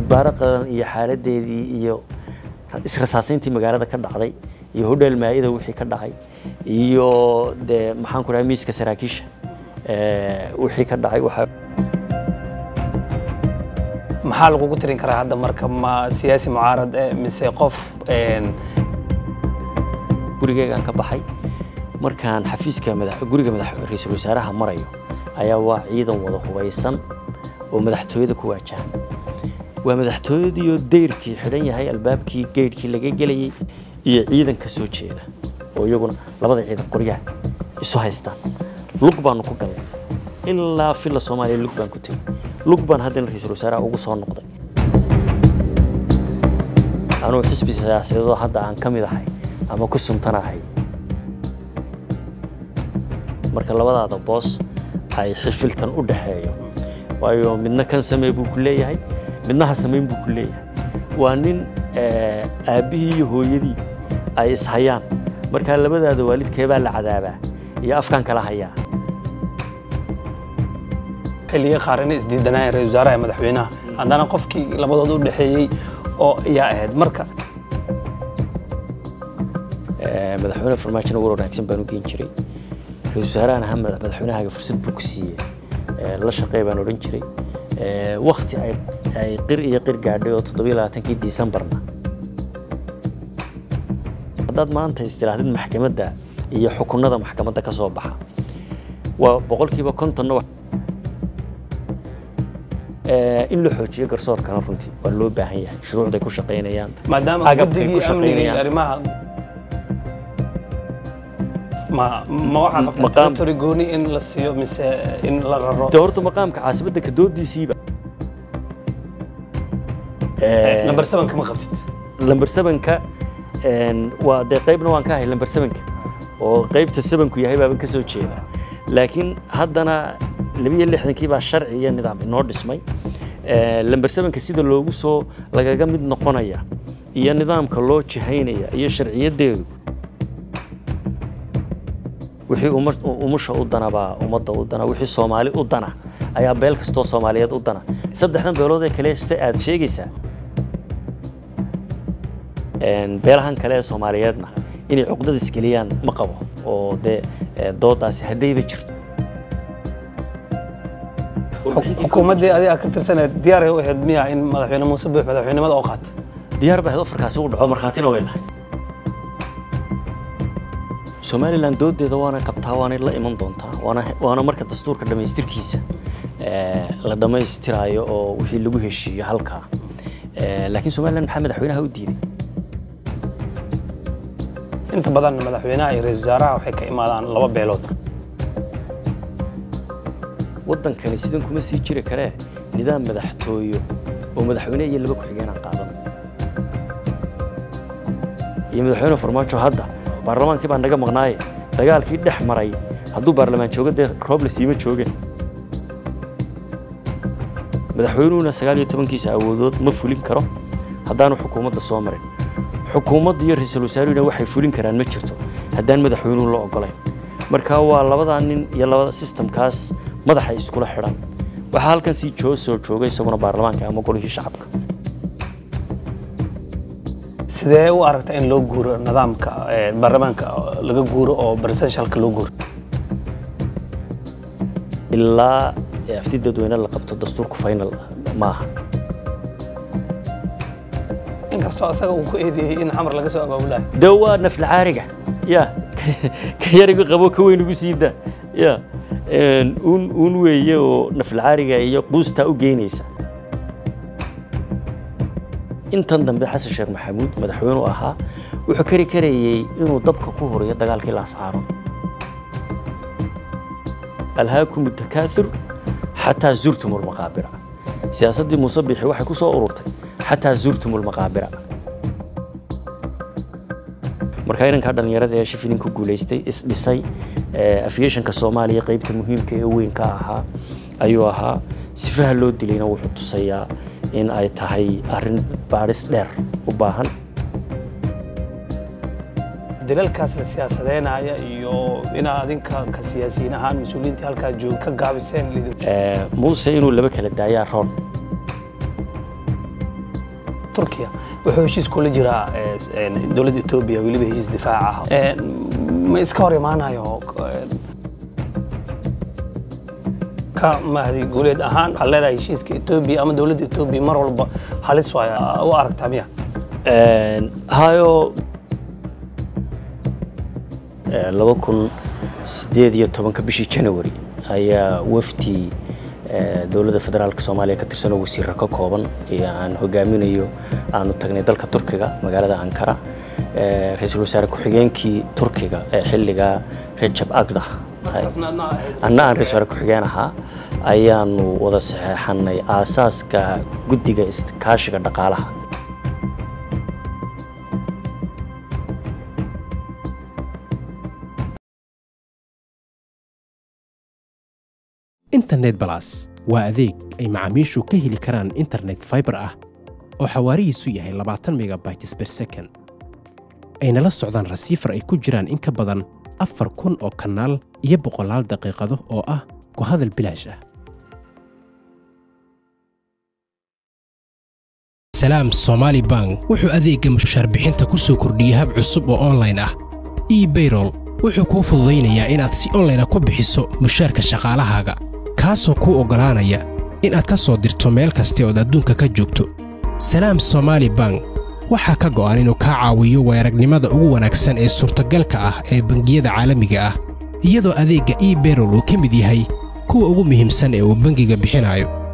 isbaaro qadan iyo xaaladeedii iyo israsaasayntii magaalada ka dhacday iyo hodheel maa-ida wixii ka dhacay iyo dee maxaan ku dhahay miiska saraakiisha wixii ka dhacay waxaa maxaa lagugu tirin karaa hadda marka ma siyaasi mucaarad eh mise qof gurigeygaan ka baxay markaan xafiiska guriga ra-iisul wasaaraha marayo ayaa waa ciidan wada hubaysan oo madaxtooyada ku waajahan waa madaxtooyadiioo dayrkii xidhan yahay albaabkii geydhkii laga gelayey iyo ciidan ka soo jeeda oo iyaguna labada ciidan qoryaha isu haystaan lug baanu ku galnay ilaa filla soomaaliya lug baan ku tegey lug baan haddana ra-iisul wasaaraha ugu soo noqday anugu xisbi siyaasadeedoo hadda aan ka mid ahay ama ku suntanahay marka labadaada boos ay xifiltan u dhaxeeyo waayo midna kan samee buu ku leeyahay midna ha samayn buu ku leeyahay waa nin aabbihii iyo hooyadii ay ishayaan markaa labadaada waalidkeebaa la cadaabaa iyo afkaan kala hayaa xilliga qaar inay isdiidanayeen ra-isul wasaaraha madaxweynaha haddana qofkii labadood u dhexeeyey oo ayaa ahayd marka madaxweyne farmaajona war wanaagsan baan u geen jiray ra-isul wasaarahan aha madaxweynahaaga fursad buu ku siiyey la shaqey baan odhan jiray wakti ay qir iyo qir gaadhay oo toddobiyo labaatankii disembarna haddaad maanta istirahdid maxkamadda iyo xukunada maxkamadda ka soo baxa waa boqolkiiba kontonna in la xoojiyo garsoorkana runtii waa loo baahan yahay shuruucday ku shaqaynayaan maadaama guddigii amnigii arrimaha ma ma waxaa qabtaa territory gooni in la siiyo mise in la raro de horta maqaamka caasimadda ka doodiisiiba number seven kama qabtid lamber sevenka waa dee qaybna waan ka ahay lamber sevenka oo qaybta sevenku yahay baaban ka soo jeeda laakiin haddana labiyo lixdankii baa sharci iyo nidaam inoo dhismay lamber sevenka sida loogu soo lagaga mid noqonaya iyo nidaamka loo jihaynaya iyo sharciyadeedu wixii umusha u dana baa ummadda u dana wixii soomaali u dana ayaa beel kastoo soomaaliyeed u dana saddexdan beelood ee kale se aad sheegaysaa beelahan kale ee soomaaliyeedna inay cuqdad isgeliyaan ma qabo oo dee doodaasi haddayba jirto xukuumaddii adiga ka tirsaneed diyaaray u ahayd miya in madaxweyne muuse buux madaxweynimada oo qaata diyaar baa ahayd ofarkaasi u dhaco markhaatina way lahay somalilan doodeeda waana qabtaa waanay la iman doontaa waana waana marka dastuurka dhammaystirkiisa la dhammaystiraayo oo wixii lagu heshiiyo halkaa laakiin somalilan maxaa madaxweynaha u diiday inta badan madaxweynaha iyo ra-isul wasaaraha waxay ka imaadaan laba beelood waddankani sidan kuma sii jiri karee nidaam madaxtooyo oo madaxweyne iyo laba ku-xigeenaan qaadan iyo madaxweyne farmaajo hadda baarlamaankii baa naga maqnaaye dagaalkii dhex maray hadduu baarlamaan joogo dee rooble siima joogeen madaxweynuhuna sagaal iyo tobankiisa awoodood ma fulin karo haddaanu xukuumadda soo marin xukuumadda iyo ra-iisul wasaaruhuna waxay fulin karaan ma jirto haddaan madaxweynuhu la ogolayn marka waa labadaa nin iyo labada sistamkaas madaxa iskula xidhan waxaa halkan sii joo soo joogay isaguna baarlamaanka ama golihii shacabka sidee u aragta in loo guuro nidaamka baarlamaanka laga guuro oo presidentialka loo guuro ilaa afti dadweyne la qabto dastuurku final maaha inkastoo asaga uu ku eedeeyey in xamar laga soo abaabulayo de waa nafla caariga ya ka yarigu qabo ka weyn ugu siida ya un un weeye oo nafla caariga iyo quustaa u geynaysa intan dambe xasan sheekh maxamuud madaxweynu ahaa wuxuu kari karayey inuu dabka ku horiyo dagaalkii laascaaro alhaakum takaathur xataa zurtum lmaqaabira siyaasaddii muuse bixi waxay ku soo ururtay xataa zurtum lmaqaabira markaa inankaa dhallinyarada ee shifilin ku guulaystay isdhisay afiyeshanka soomaaliya qaybta muhiimka ee weyn ka ahaa ayuu ahaa sifaha loo dilayna wuxuu tusayaa in ay tahay arrin baadhis dheer u baahan dalalkaas la siyaasadeynaya iyo inaa adinka ka siyaasiyiin ahaan mas-uuliyiintii halkaa joog ka gaabiseen muuse inuu laba kala daayaa roon turkiya wuxuu heshiis kula jiraa dowladda etoobiya weliba heshiis difaac ah ma iska hor imaanayo ka mahdi guuleed ahaan waxaad leedahay heshiiska etoobiya ama dowladda etoobiya mar walba halis waay u aragtaa miya hayo laba kun sideed iyo tobanka bishii january ayaa wafdi dowladda federaalka soomaaliya ka tirsan oo wasiirra ka kooban iyo aan hogaaminayo aanu tagnay dalka turkiga magaalada ankara ra-iisul wasaare ku-xigeenkii turkiga ee xilligaa rajab agdah anna aan ra-isul wasaare ku-xigeen ahaa ayaanu wada saxeexanay aasaaska guddiga iskaashiga dhaqaalaha internet balas waa adeeg ay macaamiishu ka heli karaan internet faibar ah oo xawaarihiisu yahay labaatan megabytes ber second ayna la socdaan rasiifar ay ku jiraan in ka badan afar kun oo kanaal iyo boqolaal daqiiqado oo ah ku hadal bilaash ah salaam somaali bank wuxuu adeegga mushaar bixinta ku soo kordhiyey hab cusub oo onlayn ah ebayrol wuxuu kuu fududaynayaa inaad si onlayna ku bixiso mushaarka shaqaalahaaga kaasoo kuu oggolaanaya inaad ka soo dirto meel kasta ood adduunka ka joogto salaam somaali bank waxaa ka go'an inuu kaa caawiyo weeragnimada ugu wanaagsan ee suurtagalka ah ee bangiyada caalamiga ah iyadoo adeegga ebayrol uu ka mid yahay kuwa ugu muhiimsan ee uu bangiga bixinayo